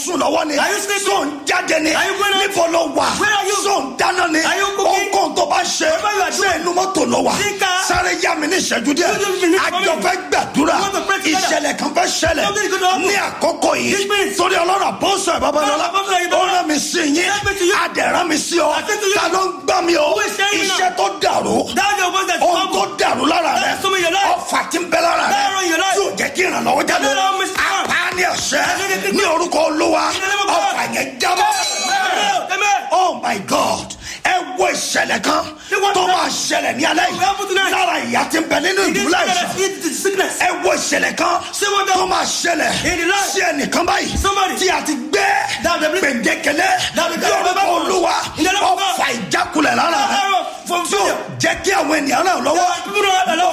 sùn lọ́wọ́ ni Are you sleeping? sóun jáde ni Are you going out? níbo ló wà Where are you? sóun dáná ni Are you cooking? ohunkóhun tó bá ṣe Whatever you are ṣe inú mọ́tò ló wà Think, uh, sáré yá mi ní ìṣẹ́jú díẹ̀ You just believe for me. àjọ fẹ́ gbàdúrà You want to pray together. ìṣẹ̀lẹ̀ kan fẹ́ ṣẹlẹ̀ Something is going to happen. ní àkókò yìí This means- torí ọlọ́run àbọ̀sọ̀ ẹ̀ babalọ́lá Ọlọ́run àbọ̀sọ̀ ẹ̀ ó babalọ́lá. rán mi sí yín Send me to you. adẹ̀rán mi sí ọ I send to you. ta ló ń gbá mi o Who is saying me now? iṣẹ́ tó dàrú That's your voice that's ohun tó trouble. dàrú lára rẹ That's some of your life. ọfà tí ń bẹ lára rẹ That run your life. yóò jẹ́ kí ìrànlọ́wọ́ jáde That run Mr. Man. apá ní ọ̀sẹ̀ That run the ní orúkọ olúwa In the name of God. ọfà yẹn jábọ́ Amen. Amen. oh my god ẹ wo ìṣẹ̀lẹ̀ kan Ṣé wọ́n tó ti- máa ṣẹlẹ̀ ní alẹ́ What happened yìí tonight? lára ìyá tí ń bẹ nínú It is ìdúrà ìṣàn sickness. It is sickness. ẹ wo ìṣẹ̀lẹ̀ kan Ṣé wọ́n dá- tó máa ṣẹlẹ̀ In the life. sí ẹnìkan báyìí Somebody. tí a ti gbé That the- gbèǹdékele That the- lórúkọ olúwa In the name of God. ọfà ìjákulẹ̀ lára rẹ Arrow from tí ó failure. jẹ́ kí àwọn ènìyàn ràn lọ́wọ́ That people don't have